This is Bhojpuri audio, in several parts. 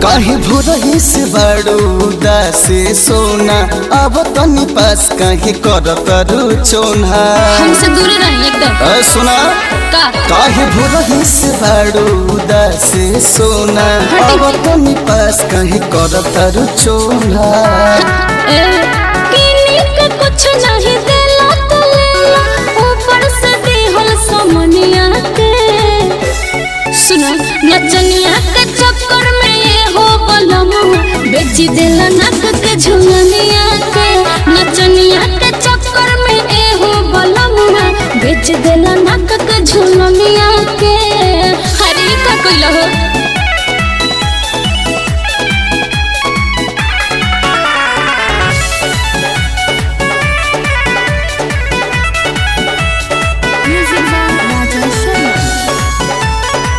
काहे भोरही से बड़ूदा से सोना अब तनी पास काहे करत रुचोना हमसे दूर रही एकदम अ सुना का काहे भोरही से बड़ूदा से सोना अब तनी पास काहे करत रुचोना ए, किनी के कुछ नहीं देला तो लेला ऊपर से देहल समनिया के सुना नचनिया के चक्कर में ये हो बलम बेची देला नाक के झुलनिया के नचनिया के चक्कर में ये हो बलम बेच देला नाक के झुलनिया के हरी का कोइला हो Music by Raja Sharma.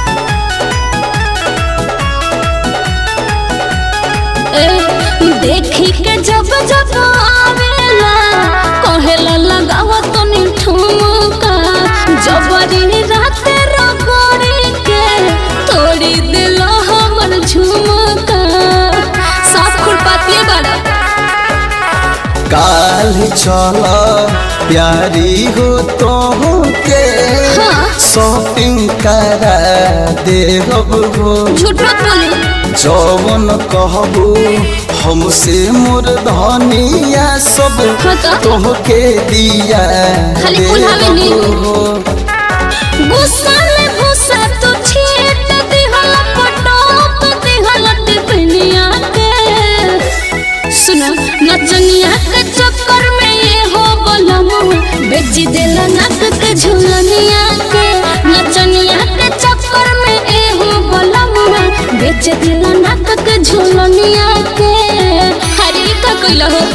ए, देखी के जब जब आवेला कहेला लगावा तनी ठुमका जबरी राते रगड़ी के तोड़ी दिलो हमर झुमका साफ खुरपाती बड़ा काल चल प्यारी हो तो के हाँ। शॉपिंग करा देहब हो झूठ मत बोली जौवन कहबू हमसे मोर धनिया सब हाँ तो? तोहके दिया खाली कुल्हावे नी। देहब हो गुस्सा में भूसा तो छीट दिहल पटोप दिहल टिफिनिया के सुना नचनिया के चक्कर में ये हो बलम बेची देला नाक के झुलनिया के नचनिया के चक्कर में ये हो बलम बेच देला नाक के झुलनिया के हरी का कोइला हो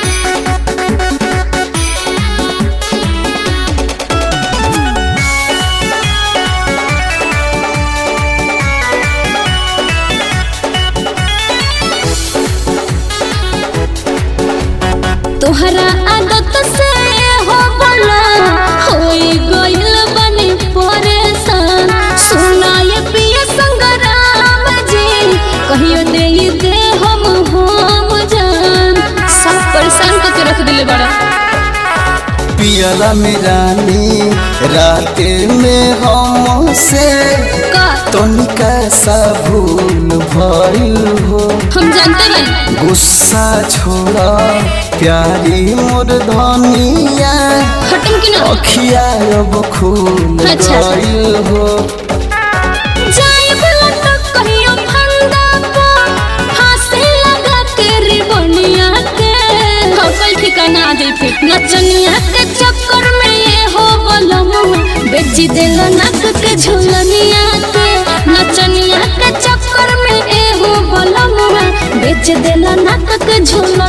तोहरा आदत से हो बला होई गइल बनी परेशान सुना ये पिया संगराम जी कहियो दे दे हम हम जान सब परेशान करके रख दिले बड़ा पियला में रानी रात में हमसे का तनिका सा भूल भइल हो हम जानते बानी गुस्सा छोड़ा प्यारी मोर धनिया खत्म की ना अखिया अब खून अच्छा। गइल हो जाए भला तो कहियो फंदा पा फांसी लगा के रिबनिया के कल ठिकाना आ जाई फिर नचनिया के चक्कर में ये हो बलम बेची देल नाक के झुलनिया के नचनिया के चक्कर में ये हो बलम बेच देल नाक के झुलनिया